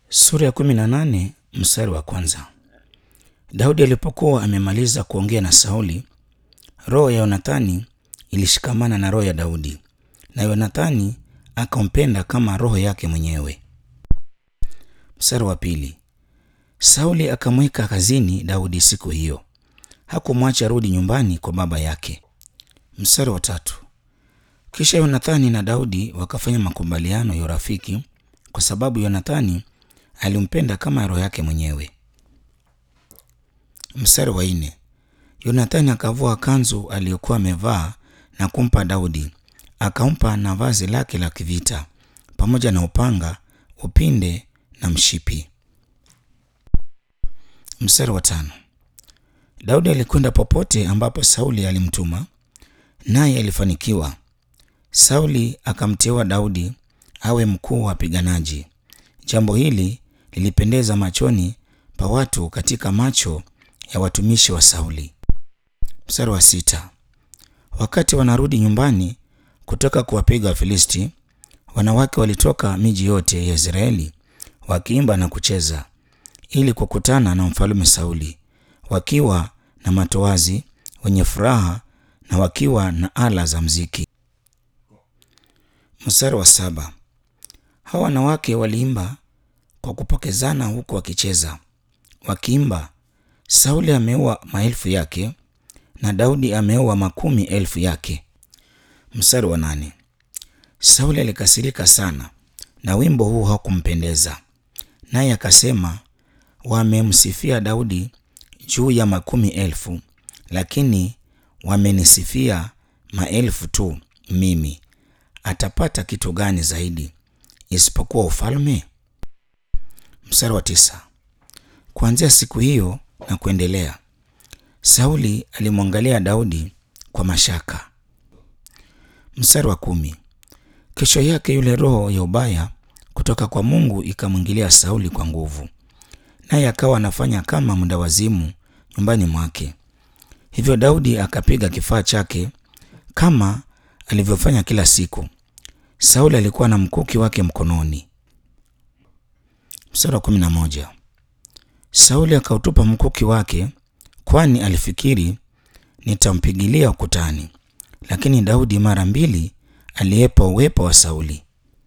Sura ya kumi na nane mstari wa kwanza. Daudi alipokuwa amemaliza kuongea na Sauli, roho ya Yonathani ilishikamana na roho ya Daudi, na Yonathani akampenda kama roho yake mwenyewe. Mstari wa pili. Sauli akamweka kazini Daudi siku hiyo, hakumwacha rudi nyumbani kwa baba yake. Mstari wa tatu. Kisha Yonathani na Daudi wakafanya makubaliano ya urafiki, kwa sababu Yonathani alimpenda kama roho yake mwenyewe. Mstari wa nne. Yonathani akavua kanzu aliyokuwa amevaa na kumpa Daudi, akampa na vazi lake la kivita pamoja na upanga, upinde na mshipi. Mstari wa tano. Daudi alikwenda popote ambapo Sauli alimtuma, naye alifanikiwa. Sauli akamteua Daudi awe mkuu wa wapiganaji. Jambo hili lilipendeza machoni pa watu katika macho ya watumishi wa Sauli. Mstari wa sita. Wakati wanarudi nyumbani kutoka kuwapiga Wafilisti, wanawake walitoka miji yote ya Israeli wakiimba na kucheza ili kukutana na mfalme Sauli, wakiwa na matoazi, wenye furaha na wakiwa na ala za mziki. Mstari wa saba. Hawa wanawake waliimba kwa kupokezana huku wakicheza wakiimba, Sauli ameua maelfu yake na Daudi ameua makumi elfu yake. Mstari wa nane. Sauli alikasirika sana na wimbo huu hakumpendeza, naye akasema, wamemsifia Daudi juu ya makumi elfu, lakini wamenisifia maelfu tu. Mimi atapata kitu gani zaidi isipokuwa ufalme? Mstari wa tisa. Kuanzia siku hiyo na kuendelea, Sauli alimwangalia Daudi kwa mashaka. Mstari wa kumi. Kesho yake yule roho ya ubaya kutoka kwa Mungu ikamwingilia Sauli kwa nguvu, naye akawa anafanya kama mwendawazimu nyumbani mwake. Hivyo Daudi akapiga kifaa chake kama alivyofanya kila siku. Sauli alikuwa na mkuki wake mkononi. Mstari wa kumi na moja. Sauli akautupa mkuki wake, kwani alifikiri nitampigilia ukutani, lakini Daudi mara mbili aliepa uwepo wa Sauli.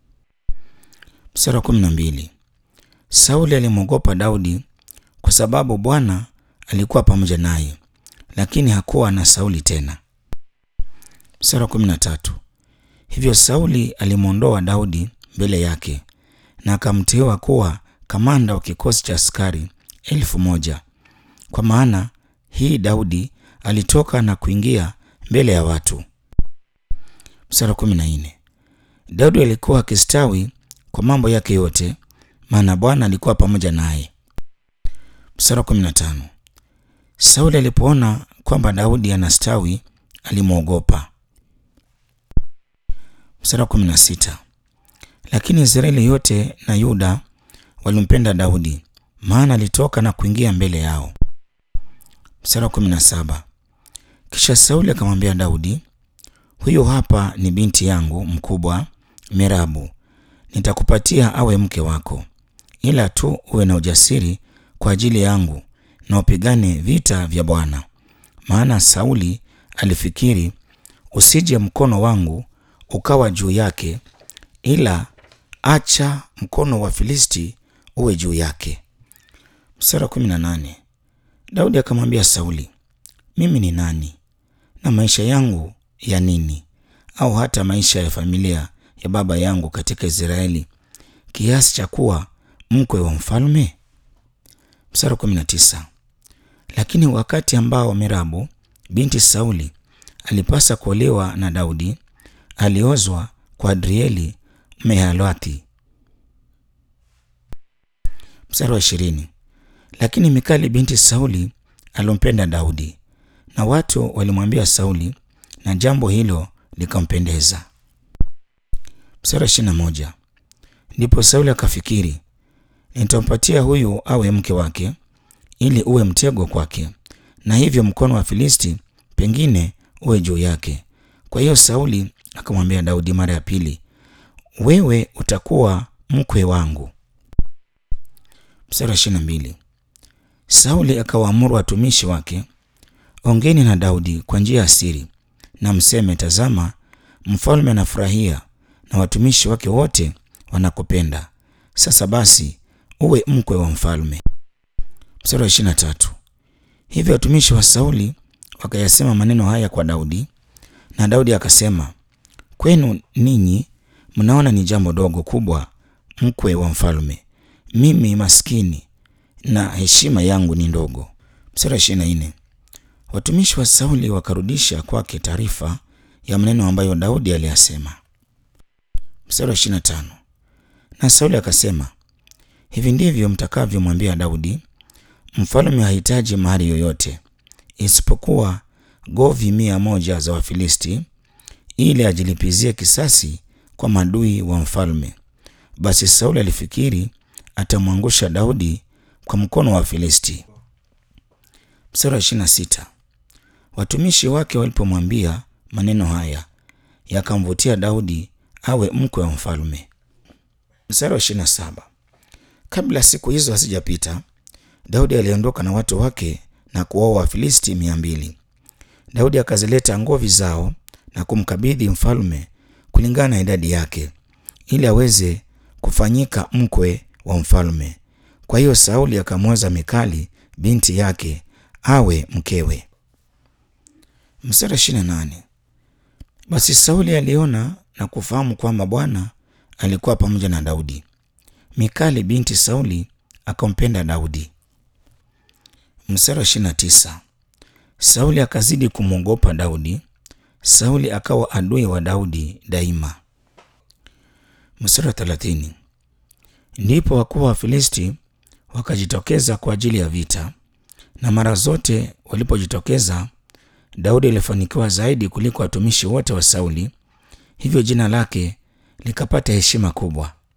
Mstari wa kumi na mbili. Sauli alimwogopa Daudi kwa sababu Bwana alikuwa pamoja naye, lakini hakuwa na Sauli tena. Mstari wa kumi na tatu. Hivyo Sauli alimwondoa Daudi mbele yake na akamteua kuwa kamanda wa kikosi cha askari elfu moja kwa maana hii Daudi alitoka na kuingia mbele ya watu. Mstari wa kumi na nne. Daudi alikuwa akistawi kwa mambo yake yote, maana Bwana alikuwa pamoja naye. Mstari wa kumi na tano. Sauli alipoona kwamba Daudi anastawi alimwogopa. Mstari wa kumi na sita. Lakini Israeli yote na Yuda walimpenda Daudi, maana alitoka na kuingia mbele yao. Mstari wa kumi na saba. Kisha Sauli akamwambia Daudi, huyu hapa ni binti yangu mkubwa Merabu, nitakupatia awe mke wako, ila tu uwe na ujasiri kwa ajili yangu na upigane vita vya Bwana. Maana Sauli alifikiri, usije mkono wangu ukawa juu yake, ila acha mkono wa Filisti uwe juu yake. Mstari wa kumi na nane. Daudi akamwambia Sauli, mimi ni nani na maisha yangu ya nini, au hata maisha ya familia ya baba yangu katika Israeli, kiasi cha kuwa mkwe wa mfalme? Mstari wa kumi na tisa. Lakini wakati ambao Merabu binti Sauli alipasa kuolewa na Daudi, aliozwa kwa Adrieli Mehalathi. Mstari wa ishirini. Lakini Mikali binti Sauli alimpenda Daudi, na watu walimwambia Sauli, na jambo hilo likampendeza. Mstari wa ishirini na moja. Ndipo Sauli akafikiri, nitampatia huyu awe mke wake, ili uwe mtego kwake, na hivyo mkono wa Filisti pengine uwe juu yake. Kwa hiyo Sauli akamwambia Daudi mara ya pili, wewe utakuwa mkwe wangu. Mstari wa ishirini na mbili. Sauli akawaamuru watumishi wake, ongeni na Daudi kwa njia ya siri na mseme, tazama, mfalme anafurahia na watumishi wake wote wanakupenda. Sasa basi uwe mkwe wa mfalme. Mstari wa ishirini na tatu. Hivyo watumishi wa Sauli wakayasema maneno haya kwa Daudi, na Daudi akasema, kwenu ninyi mnaona ni jambo dogo kubwa mkwe wa mfalme, mimi maskini na heshima yangu ni ndogo. Mstari wa ishirini na nne. Watumishi wa Sauli wakarudisha kwake taarifa ya maneno ambayo Daudi aliyasema. Mstari wa ishirini na tano. Na Sauli akasema, hivi ndivyo mtakavyomwambia Daudi, mfalme hahitaji mahari yoyote isipokuwa govi mia moja za Wafilisti ili ajilipizie kisasi kwa madui wa mfalme. Basi Sauli alifikiri atamwangusha Daudi kwa mkono wa Wafilisti. Mstari wa ishirini na sita. Watumishi wake walipomwambia maneno haya yakamvutia Daudi awe mkwe wa mfalme. Mstari wa ishirini na saba. Kabla siku hizo hazijapita, Daudi aliondoka na watu wake na kuwaua Wafilisti mia mbili. Daudi akazileta ngovi zao na kumkabidhi mfalme kulingana na idadi yake, ili aweze kufanyika mkwe wa mfalme. Kwa hiyo Sauli akamwoza Mikali binti yake awe mkewe. Mstari ishirini na nane. Basi Sauli aliona na kufahamu kwamba Bwana alikuwa pamoja na Daudi. Mikali binti Sauli akampenda Daudi. Mstari wa ishirini na tisa. Sauli akazidi kumwogopa Daudi. Sauli akawa adui wa Daudi daima. Mstari wa thelathini. Ndipo wakuu wa Filisti wakajitokeza kwa ajili ya vita, na mara zote walipojitokeza, Daudi alifanikiwa zaidi kuliko watumishi wote wa Sauli, hivyo jina lake likapata heshima kubwa.